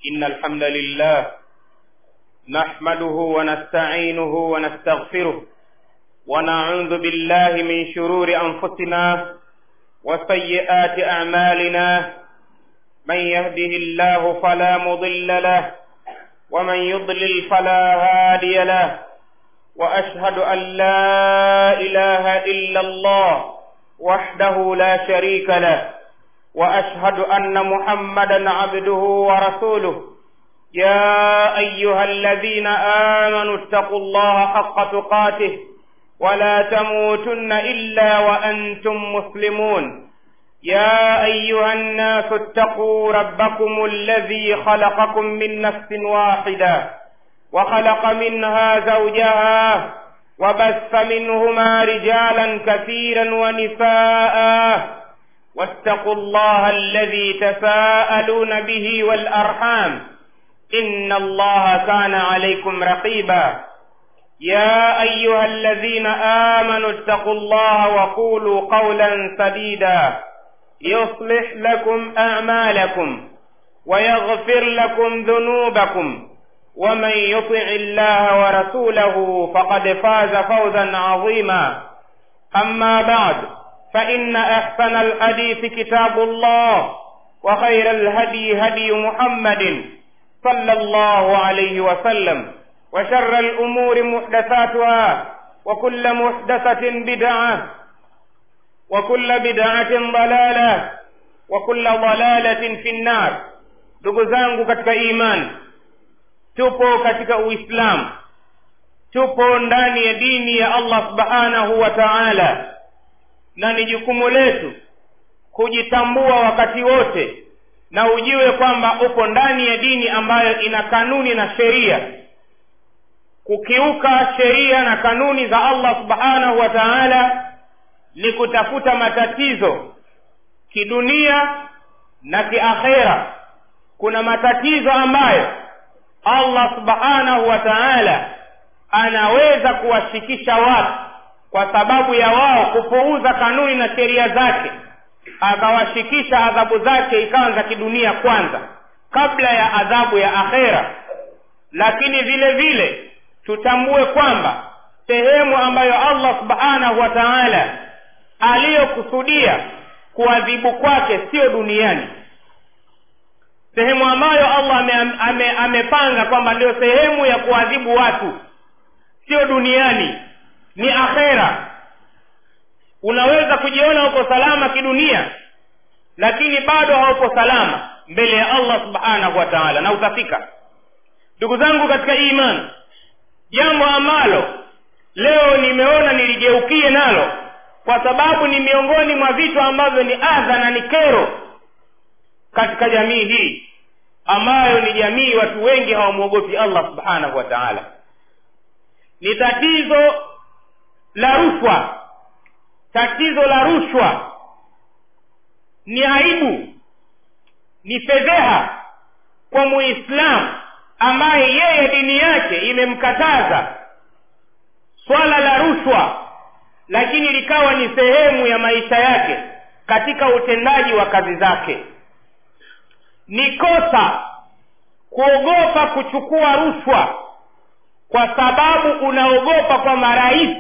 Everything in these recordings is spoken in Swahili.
إن الحمد لله نحمده ونستعينه ونستغفره ونعوذ بالله من شرور أنفسنا وسيئات أعمالنا من يهده الله فلا مضل له ومن يضلل فلا هادي له وأشهد أن لا إله إلا الله وحده لا شريك له واشهد ان محمدا عبده ورسوله يا ايها الذين امنوا اتقوا الله حق تقاته ولا تموتن الا وانتم مسلمون يا ايها الناس اتقوا ربكم الذي خلقكم من نفس واحده وخلق منها زوجها وبث منهما رجالا كثيرا ونساء واتقوا الله الذي تساءلون به والارحام ان الله كان عليكم رقيبا يا ايها الذين امنوا اتقوا الله وقولوا قولا سديدا يصلح لكم اعمالكم ويغفر لكم ذنوبكم ومن يطع الله ورسوله فقد فاز فوزا عظيما اما بعد فإن أحسن الحديث كتاب الله وخير الهدي هدي محمد صلى الله عليه وسلم وشر الأمور محدثاتها وكل محدثة بدعة وكل بدعة ضلالة وكل ضلالة في النار ndugu zangu katika imani tupo katika uislamu tupo ndani ya dini ya allah subhanahu wa taala na ni jukumu letu kujitambua wakati wote na ujue kwamba upo ndani ya dini ambayo ina kanuni na sheria kukiuka sheria na kanuni za allah subhanahu wa taala ni kutafuta matatizo kidunia na kiakhera kuna matatizo ambayo allah subhanahu wa taala anaweza kuwashikisha watu kwa sababu ya wao kupuuza kanuni na sheria zake akawashikisha adhabu zake ikawa za kidunia kwanza kabla ya adhabu ya akhera lakini vile vile tutambue kwamba sehemu ambayo allah subhanahu wa taala aliyokusudia kuadhibu kwake siyo duniani sehemu ambayo allah ame, ame, amepanga kwamba ndio sehemu ya kuadhibu watu sio duniani ni akhera unaweza kujiona uko salama kidunia lakini bado hauko salama mbele ya allah subhanahu wa taala na utafika ndugu zangu katika iman jambo ambalo leo nimeona niligeukie nalo kwa sababu ni miongoni mwa vitu ambavyo ni adha na ni kero katika jamii hii ambayo ni jamii watu wengi hawamwogopi allah subhanahu wa taala ni tatizo la rushwa tatizo la rushwa ni aibu ni fedheha kwa muislamu ambaye yeye dini yake imemkataza swala la rushwa lakini likawa ni sehemu ya maisha yake katika utendaji wa kazi zake ni kosa kuogopa kuchukua rushwa kwa sababu unaogopa kwamba rais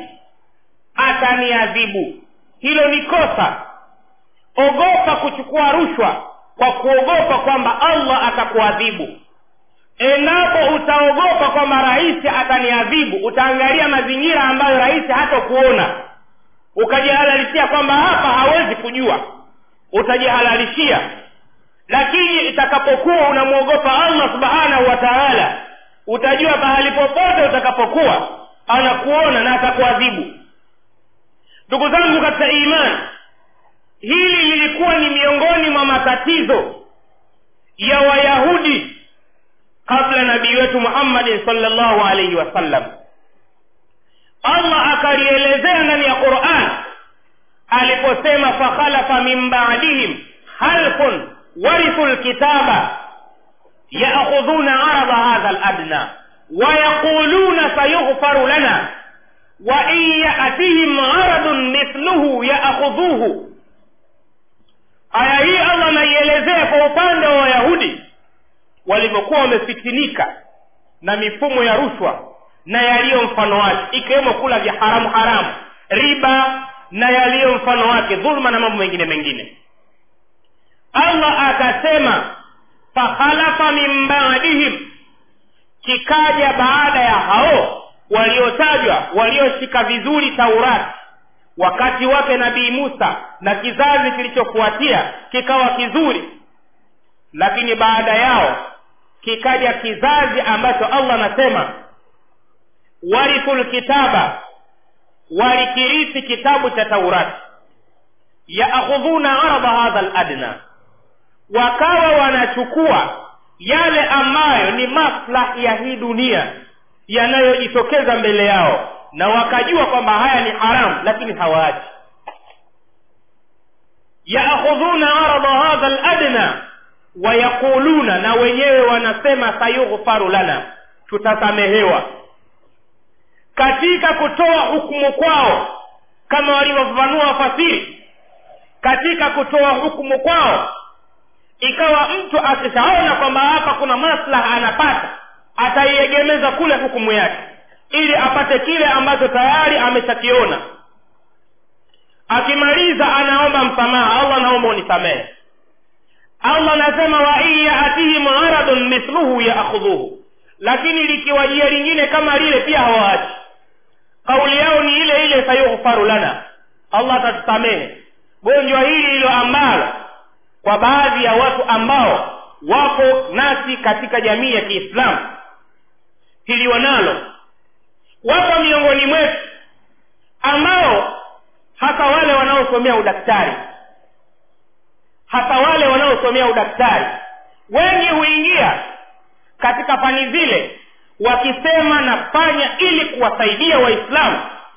ataniadhibu hilo ni kosa ogopa kuchukua rushwa kwa kuogopa kwamba allah atakuadhibu endapo utaogopa kwamba rais ataniadhibu utaangalia mazingira ambayo rais hatakuona ukajihalalishia kwamba hapa hawezi kujua utajihalalishia lakini itakapokuwa unamwogopa allah subhanahu wa taala utajua pahali popote utakapokuwa anakuona na atakuadhibu ndugu zangu katika imani hili lilikuwa ni miongoni mwa matatizo ya wayahudi kabla nabii wetu muhammadin salllahu alaihi wasallam allah akalielezea ndani ya quran aliposema fakhalafa min badihim halfun warithu lkitaba yaakhudhuna arada hadha ladna wayaquluna sayughfaru lana wain yatihim aradun mithluhu yaakhudhuhu aya hii allah anaielezea kwa upande wa wayahudi walivyokuwa wamefitinika na mifumo ya rushwa na yaliyo mfano wake ikiwemo kula vya haramu haramu riba na yaliyo mfano wake dhuluma na mambo mengine mengine allah akasema fakhalafa min badihim kikaja baada ya hao waliotajwa walioshika vizuri taurati wakati wake nabii musa na kizazi kilichofuatia kikawa kizuri lakini baada yao kikaja kizazi ambacho allah anasema warithu lkitaba walikirithi kitabu cha taurati yaakhudhuna ardha hadha ladna wakawa wanachukua yale ambayo ni maslahi ya hii dunia yanayojitokeza mbele yao na wakajua kwamba haya ni haramu lakini hawaachi yaakhudhuna ardha hadha ladna wayaquluna na wenyewe wanasema sayughfaru lana tutasamehewa katika kutoa hukumu kwao kama walivyofafanua wafasiri katika kutoa hukumu kwao ikawa mtu akishaona kwamba hapa kuna maslaha anapata ataiegemeza kule hukumu yake ili apate kile ambacho tayari ameshakiona akimaliza anaomba msamaha allah naomba unisamehe allah anasema wa in yaatihim aradun mithluhu yaakhudhuhu lakini likiwajia lingine kama lile pia hawaachi kauli yao ni ile ile sayughfaru lana allah atatusamehe gonjwa hili hilo ambalo kwa baadhi ya watu ambao wapo nasi katika jamii ya kiislamu hili wanalo wapo miongoni mwetu ambao hasa wale wanaosomea udaktari hasa wale wanaosomea udaktari wengi huingia katika fani zile wakisema nafanya ili kuwasaidia waislamu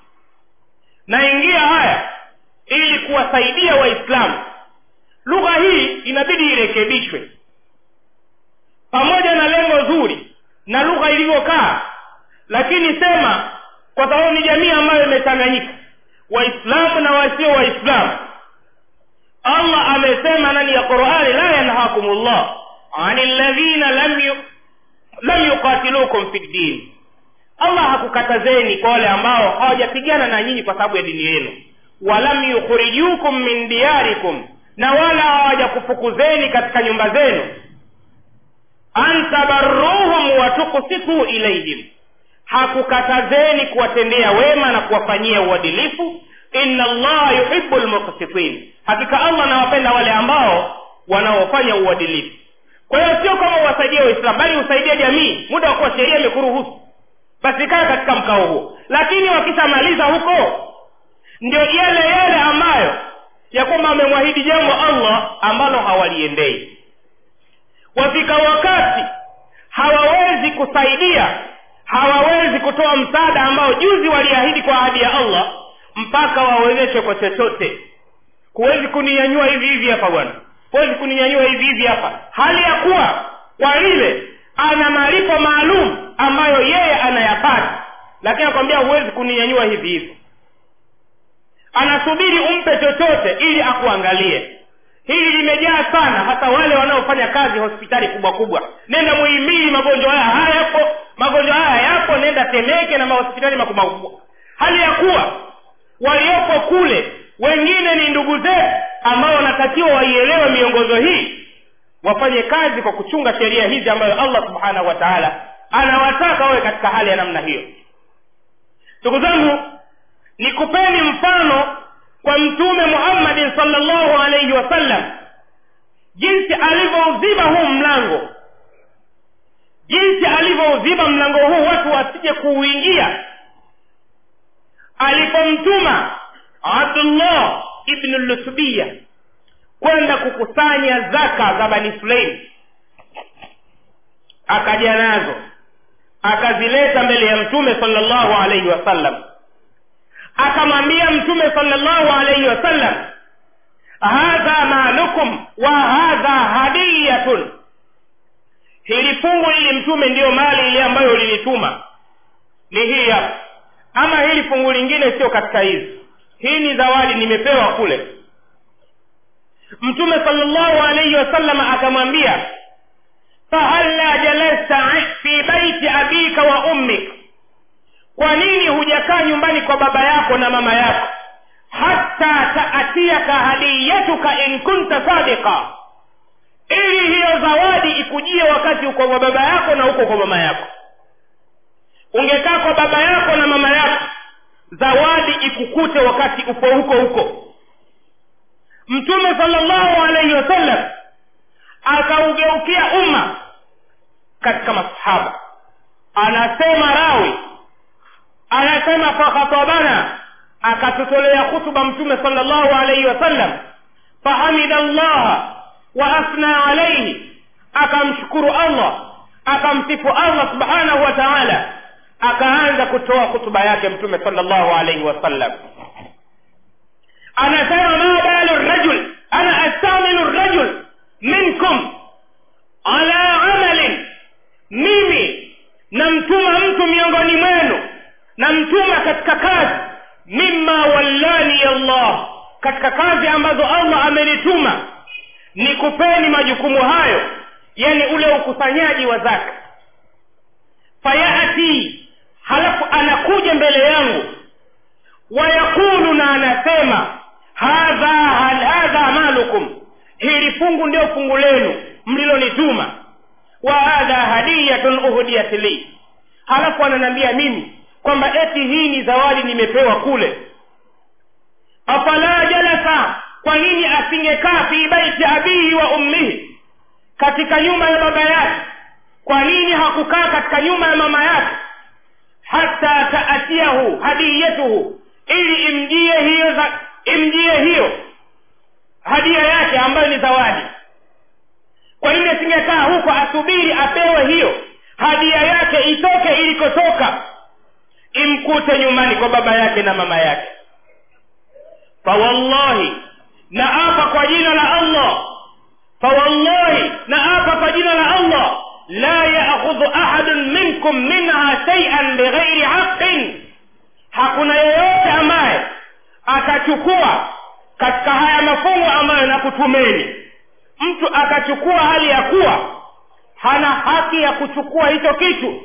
naingia haya ili kuwasaidia waislamu lugha hii inabidi irekebishwe pamoja na lengo zuri na lugha ilivyokaa lakini sema kwa sababu ni jamii ambayo imechanganyika waislamu na wasio waislamu allah amesema ndani ya qurani la yanhakum llah ani ladhina lam yu, lam yuqatilukum fi ddin allah hakukatazeni kwa wale ambao hawajapigana na nyinyi kwa sababu ya dini yenu walam yukhrijukum min diyarikum na wala hawajakufukuzeni katika nyumba zenu an tabarruhum wa tuksitu ilaihim hakukatazeni kuwatendea wema na kuwafanyia uadilifu inna allaha yuhibu lmuksitin hakika allah anawapenda wale ambao wanaofanya uadilifu kwa hiyo sio kama uwasaidie waislamu bali usaidia jamii muda wa kuwa sheria imekuruhusu basi kaa katika mkao huo lakini wakishamaliza huko ndio yale yale ambayo ya kwamba amemwahidi jambo allah ambalo hawaliendei wafika wakati hawawezi kusaidia hawawezi kutoa msaada ambao juzi waliahidi kwa ahadi ya allah mpaka wawezeshe kwa chochote huwezi kuninyanyua hivi hivi hapa bwana huwezi kuninyanyua hivi hivi hapa hali ya kuwa kwa ile ana malipo maalum ambayo yeye anayapata lakini akwambia huwezi kuninyanyua hivi hivi anasubiri umpe chochote ili akuangalie hili limejaa sana hata wale wanaofanya kazi hospitali kubwa kubwa nenda muhimili magonjwa haya hayapo magonjwa haya yapo nenda temeke na mahospitali makubwa makubwa hali ya kuwa waliopo kule wengine ni ndugu zetu ambao wanatakiwa waielewe miongozo hii wafanye kazi kwa kuchunga sheria hizi ambayo allah subhanahu wa taala anawataka wawe katika hali ya namna hiyo ndugu zangu nikupeni mfano kwa mtume muhammadin salllahu alaihi wasallam jinsi alivyouziba huu mlango jinsi alivyouziba mlango huu watu wasije kuuingia alipomtuma abdullah ibnu lutubia kwenda kukusanya zaka za bani sulaim akaja nazo akazileta mbele ya mtume salllahu alaihi wasallam akamwambia mtume salllahu alaihi wasallam hadha malukum wa hadha hadiyatun hili fungu hili mtume ndiyo mali ile ambayo ulinituma ni hii hapa ama hili fungu lingine sio katika hizi hii ni zawadi nimepewa kule mtume salllahu alaihi wasallam akamwambia fahal hujakaa nyumbani kwa baba yako na mama yako hata taatiyaka hadiyatuka in kunta sadiqa ili hiyo zawadi ikujie wakati uko kwa baba yako na uko kwa mama yako ungekaa kwa baba yako na mama yako zawadi ikukute wakati upo huko huko mtume salllahu alaihi wasallam akaugeukia umma katika masahaba anasema rawi anasema fakhatabana akatutolea khutuba mtume salllahu alaihi wasallam fahamida llaha wa athna alaihi akamshukuru allah akamsifu allah subhanahu wa taala akaanza kutoa hutuba yake mtume salllahu alaihi wasallam anasema ma balu rajul ana astamilu rajul minkum ala amalin mimi namtuma mtu miongoni mwenu namtuma katika kazi mima wallani allah katika kazi ambazo allah amenituma nikupeni majukumu hayo yani ule ukusanyaji wa zaka fayati halafu anakuja mbele yangu wayaqulu na anasema hadha hadha malukum hili fungu ndio fungu lenu mlilonituma wa hadha hadiyatun uhdiyat li halafu ananiambia mimi kwamba eti hii ni zawadi nimepewa kule afala jalasa kwa nini asingekaa fi baiti abihi wa ummihi katika nyumba ya baba yake kwa nini hakukaa katika nyumba ya mama yake hata taatiyahu hadiyatuhu ili imjie hiyo za, imjie hiyo hadia yake ambayo ni zawadi kwa nini asingekaa huko asubiri apewe hiyo hadia yake itoke ilikotoka imkute nyumbani kwa baba yake na mama yake fawallahi na apa kwa jina la allah fawallahi na apa kwa jina la allah la yaakhudhu ahadun minkum minha shaian bighairi haqin hakuna yeyote ambaye atachukua katika haya mafungu ambayo nakutumeni mtu akachukua hali ya kuwa hana haki ya kuchukua hicho kitu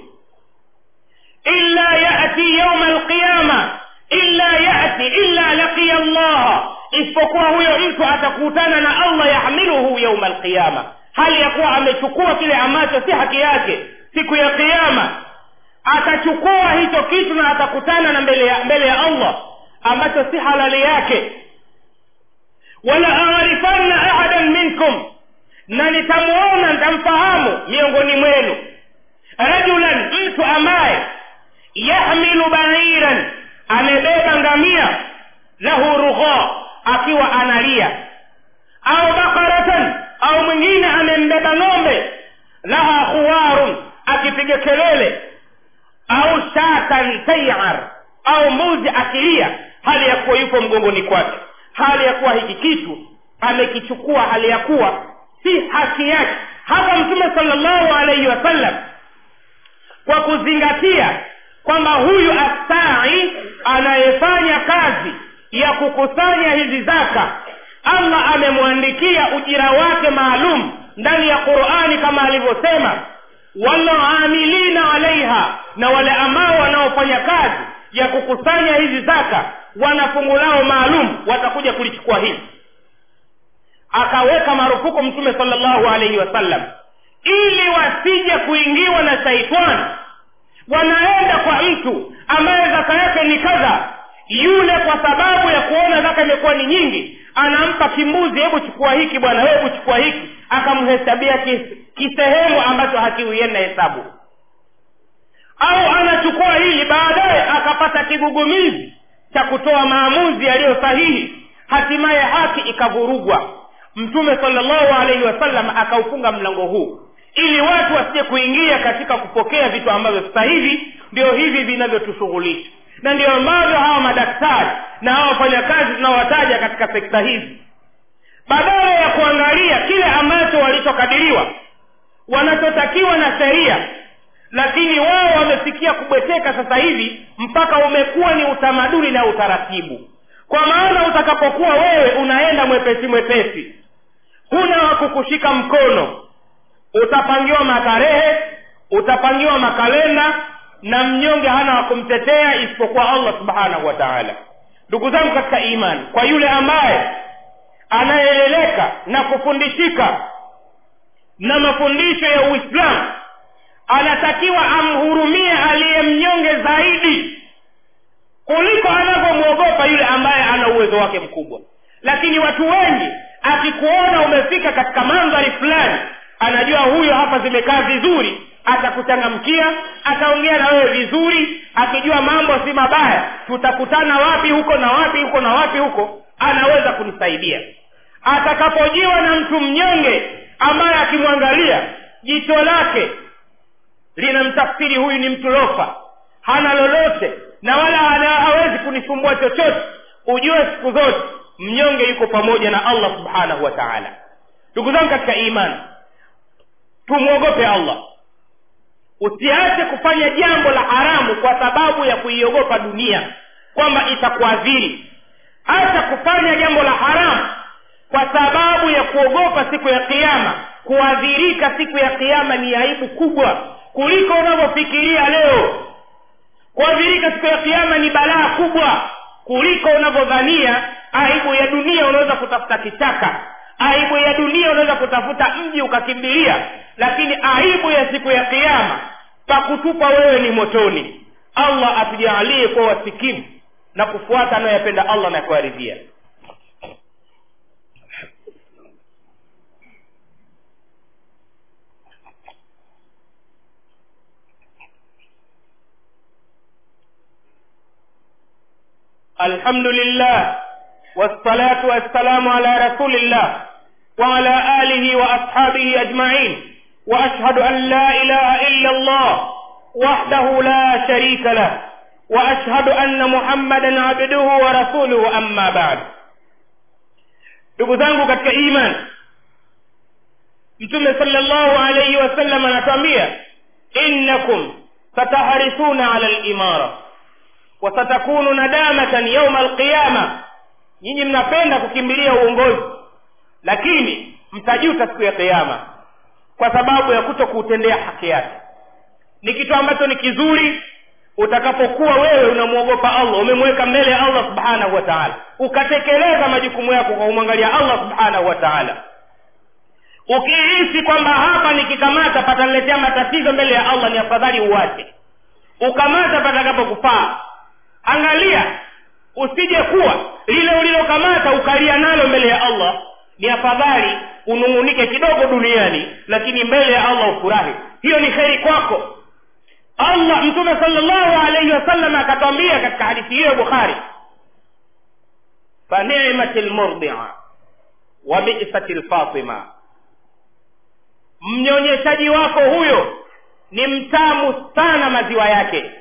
illa yati yauma alqiyama illa yati illa laqiya allaha isipokuwa huyo mtu atakutana na allah yahmiluhu yauma alqiyama hali ya kuwa amechukua kile ambacho si haki yake siku ya kiama atachukua hicho kitu na atakutana na mbele ya, mbele ya allah ambacho si halali yake wala arifanna ahadan minkum na nitamuona nitamfahamu miongoni mwenu rajulan mtu ambaye yahmilu bairan amebeba ngamia lahu rugha akiwa analia au bakaratan au mwingine amembeba ng'ombe laha khuwarun akipiga kelele au shatan tayar au mbuzi akilia hali ya kuwa yupo mgongoni kwake hali ya kuwa hiki kitu amekichukua hali ya kuwa si haki yake hapa mtume salllahu alaihi wasallam kwa kuzingatia kwamba huyu astai anayefanya kazi ya kukusanya hizi zaka allah amemwandikia ujira wake maalum ndani ya qurani kama alivyosema waloamilina alaiha na wale ambao wanaofanya kazi ya kukusanya hizi zaka wana fungu lao maalum watakuja kulichukua hili akaweka marufuku mtume salllahu alaihi wasallam ili wasije kuingiwa na shaitani wanaenda kwa mtu ambaye zaka yake ni kadha yule kwa sababu ya kuona zaka imekuwa ni nyingi anampa kimbuzi hebu chukua hiki bwana hebu chukua hiki akamhesabia kisehemu ambacho hakiuienda hesabu au anachukua hili baadaye akapata kigugumizi cha kutoa maamuzi yaliyo sahihi hatimaye haki ikavurugwa mtume salllahu alaihi wasallam akaufunga mlango huu ili watu wasije kuingia katika kupokea vitu ambavyo sasa hivi ndio hivi vinavyotushughulisha na ndio ambavyo hawa madaktari na hawa wafanyakazi tunawataja katika sekta hizi badala ya kuangalia kile ambacho walichokadiriwa wanachotakiwa na sheria lakini wao wamefikia kubweteka sasa hivi mpaka umekuwa ni utamaduni na utaratibu kwa maana utakapokuwa wewe unaenda mwepesi mwepesi huna wa kukushika mkono utapangiwa matarehe utapangiwa makalenda na mnyonge hana wa kumtetea isipokuwa allah subhanahu wa taala ndugu zangu katika imani kwa yule ambaye anayeeleleka na kufundishika na mafundisho ya uislamu anatakiwa amhurumie aliye mnyonge zaidi kuliko anavyomwogopa yule ambaye ana uwezo wake mkubwa lakini watu wengi akikuona umefika katika mandhari fulani anajua huyo hapa zimekaa vizuri atakuchangamkia ataongea na wewe vizuri akijua mambo si mabaya tutakutana wapi huko na wapi huko na wapi huko anaweza kunisaidia atakapojiwa na mtu mnyonge ambaye akimwangalia jicho lake linamtafsiri huyu ni mtu lofa hana lolote na wala hana, hawezi kunisumbua chochote ujue siku zote mnyonge yuko pamoja na allah subhanahu wa taala ndugu zangu katika imani tumwogope allah usiache kufanya jambo la haramu kwa sababu ya kuiogopa dunia kwamba itakuadhiri acha kufanya jambo la haramu kwa sababu ya kuogopa siku ya kiama kuadhirika siku ya kiama ni aibu kubwa kuliko unavyofikiria leo kuadhirika siku ya kiama ni balaa kubwa kuliko unavyodhania aibu ya dunia unaweza kutafuta kichaka aibu ya dunia unaweza kutafuta mji ukakimbilia lakini aibu ya siku ya kiama pakutupa wewe ni motoni allah atujaalie kwa wasikivu na kufuata anayoyapenda allah na kuaridhia الحمد لله والصلاة والسلام على رسول الله وعلى آله وأصحابه أجمعين وأشهد أن لا إله إلا الله وحده لا شريك له وأشهد أن محمدا عبده ورسوله أما بعد ndugu zangu katika iman mtume salllahu alaihi wasallam anatuambia innakum sataharisuna ala limara wasatakunu nadamatan yauma alqiyama nyinyi mnapenda kukimbilia uongozi lakini mtajuta siku ya kiama kwa sababu ya kuto kuutendea haki yake ni kitu ambacho ni kizuri utakapokuwa wewe unamwogopa allah umemweka mbele ya allah subhanahu wa taala ukatekeleza majukumu yako kwa kumwangalia allah subhanahu wa taala ukihisi kwamba hapa nikikamata pataniletea matatizo mbele ya allah ni afadhali uwache ukamata patakapokufaa angalia usije kuwa lile ulilokamata ukalia nalo mbele ya allah ni afadhali unung'unike kidogo duniani lakini mbele ya allah ufurahi hiyo ni kheri kwako allah mtume salllahu alaihi wasallam akatwambia katika hadithi hiyo bukhari fanimati lmurdia wa bisati lfatima mnyonyeshaji wako huyo ni mtamu sana maziwa yake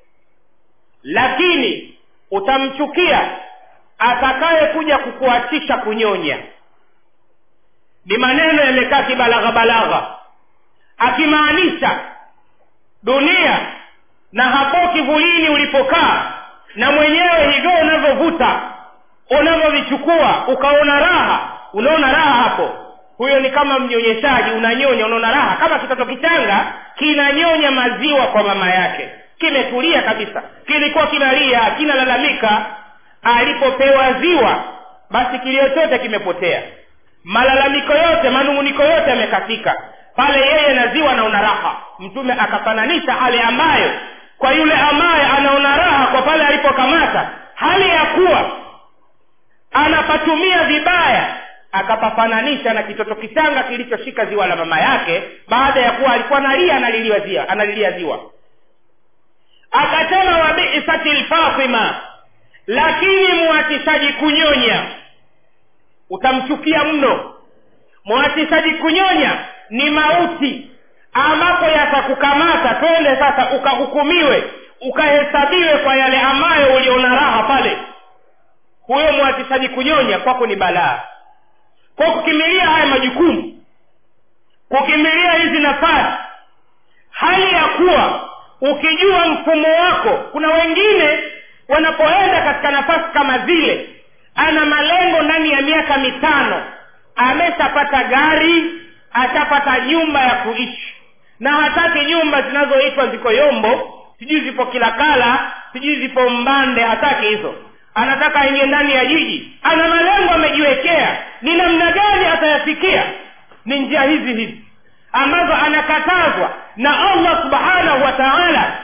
lakini utamchukia atakaye kuja kukuachisha kunyonya ni maneno yamekaa kibalagha balagha akimaanisha dunia na hapo kivulini ulipokaa na mwenyewe hivyo unavyovuta unavyovichukua ukaona raha unaona raha hapo huyo ni kama mnyonyeshaji unanyonya unaona raha kama kitoto kichanga kinanyonya maziwa kwa mama yake kimetulia kabisa kilikuwa kinalia kinalalamika alipopewa ziwa basi kilio chote kimepotea malalamiko yote manung'uniko yote yamekatika pale yeye na ziwa anaona raha mtume akafananisha hali ambayo kwa yule ambaye anaona raha kwa pale alipokamata hali ya kuwa anapatumia vibaya akapafananisha na kitoto kichanga kilichoshika ziwa la mama yake baada ya kuwa alikuwa analia analiliwa ziwa analilia ziwa akasema wabisati lfatima lakini muachishaji kunyonya utamchukia mno muachishaji kunyonya ni mauti ambapo yatakukamata twende sasa ukahukumiwe ukahesabiwe kwa yale ambayo uliona raha pale huyo muachishaji kunyonya kwako ni balaa kwa kukimilia haya majukumu kukimilia hizi nafasi hali ya kuwa ukijua mfumo wako kuna wengine wanapoenda katika nafasi kama zile ana malengo ndani ya miaka mitano ameshapata gari ashapata nyumba ya kuishi na hataki nyumba zinazoitwa ziko yombo sijui zipo kilakala sijui zipo mbande hataki hizo anataka aingie ndani ya jiji ana malengo amejiwekea ni namna gani atayafikia ni njia hizi hizi ambazo anakatazwa na allah subhanahu wa taala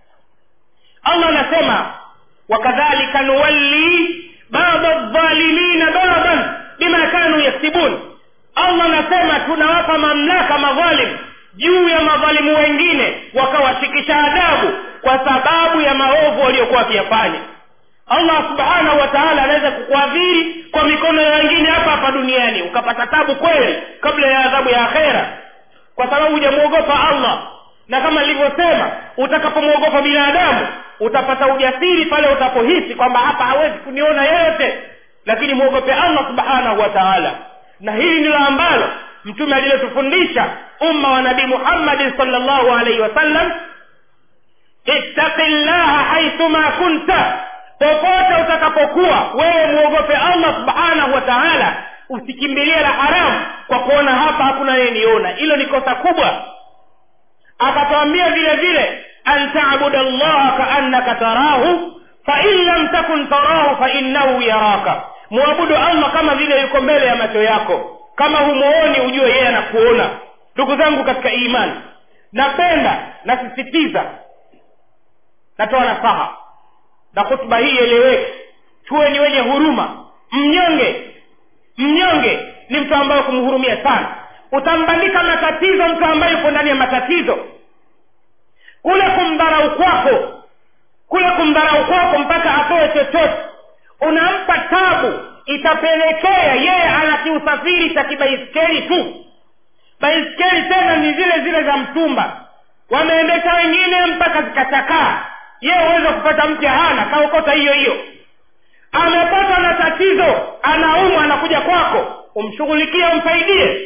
allah anasema wakadhalika nuwalli bada dhalimina badadan bima kanu yaksibun allah anasema tunawapa mamlaka madhalim juu ya madhalimu wengine wakawashikisha adabu kwa sababu ya maovu waliokuwa wakiyafanya allah subhanahu wa taala anaweza kukuadhiri kwa mikono ya wengine hapa hapa duniani ukapata tabu kweli kabla ya adhabu ya akhera kwa sababu hujamwogopa allah na kama nilivyosema utakapomwogopa binadamu utapata ujasiri pale utapohisi kwamba hapa hawezi kuniona yeyote lakini mwogope allah subhanahu wa taala na hili ndilo ambalo mtume alilotufundisha umma wa nabii muhammadin salllahu alaihi wasallam ittaqi llaha haithuma kunta popote utakapokuwa wewe mwogope allah subhanahu wa taala usikimbilie la haramu kwa kuona hapa hakuna anayeniona hilo ni kosa kubwa akatwambia vile vile an tabuda llaha kaannaka tarahu fain lam takun tarahu fainnahu yaraka mwabudu allah kama vile yuko mbele ya macho yako kama humuoni ujue yeye anakuona ndugu zangu katika imani napenda nasisitiza natoa nasaha na hutuba hii ieleweke tuwe ni wenye huruma mnyonge mnyonge ni mtu ambaye kumhurumia sana utambandika matatizo mtu ambaye yuko ndani ya matatizo kule kumdharau kwako kule kumdharau kwako mpaka atoe chochote unampa tabu itapelekea yeye ana kiusafiri cha kibaiskeli tu baiskeli tena ni zile zile za mtumba wameendesha wengine mpaka zikachakaa yeye uweza kupata mke hana kaokota hiyo hiyo amepatwa na tatizo anaumwa anakuja kwako umshughulikie umsaidie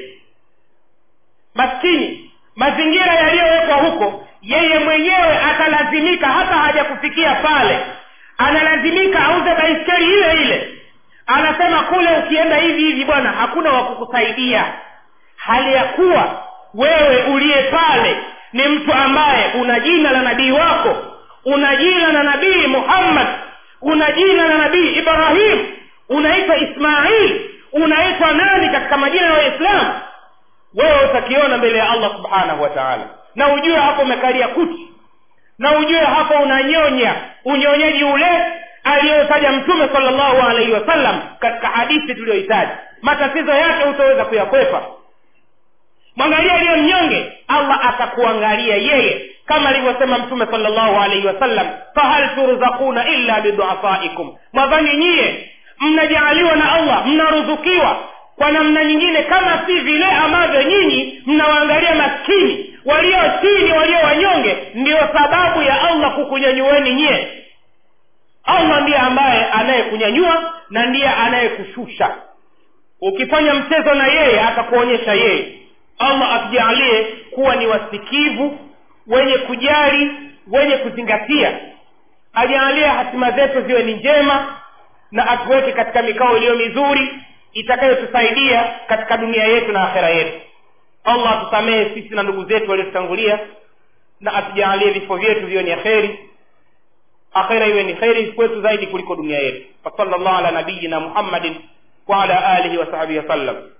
maskini mazingira yaliyowekwa huko yeye mwenyewe atalazimika hata hajakufikia pale analazimika auze baiskeli ile ile anasema kule ukienda hivi hivi bwana hakuna wa kukusaidia hali ya kuwa wewe uliye pale ni mtu ambaye una jina la nabii wako una jina la nabii muhammad una jina la nabii ibrahim unaitwa ismail unaitwa nani katika majina ya waislamu wewe utakiona mbele ya allah subhanahu wa taala na ujue hapo umekalia kuti na ujue hapo unanyonya unyonyaji ule aliyotaja mtume salllahu alaihi wasallam katika hadithi tuliyohitaji matatizo yake hutaweza kuyakwepa mwangalia aliyo mnyonge allah atakuangalia yeye kama alivyosema mtume salllahu alaihi wasallam fahal turzakuna illa biduafaikum mwadhani nyie mnajaaliwa na allah mnaruzukiwa kwa namna nyingine kama si vile ambavyo nyinyi mnawaangalia maskini walio chini walio wanyonge ndiyo sababu ya allah kukunyanyueni nyie allah ndiye ambaye anayekunyanyua na ndiye anayekushusha ukifanya mchezo na yeye atakuonyesha yeye allah atujaalie kuwa ni wasikivu wenye kujali wenye kuzingatia ajaalie hatima zetu ziwe ni njema na atuweke katika mikao iliyo mizuri itakayotusaidia katika dunia yetu na akhera yetu allah atusamehe sisi na ndugu zetu waliotutangulia na atujaalie vifo vyetu viwe ni akheri akhera iwe ni kheri kwetu zaidi kuliko dunia yetu wasala llahu ala nabiyina muhammadin waala alihi wasahbihi wasallam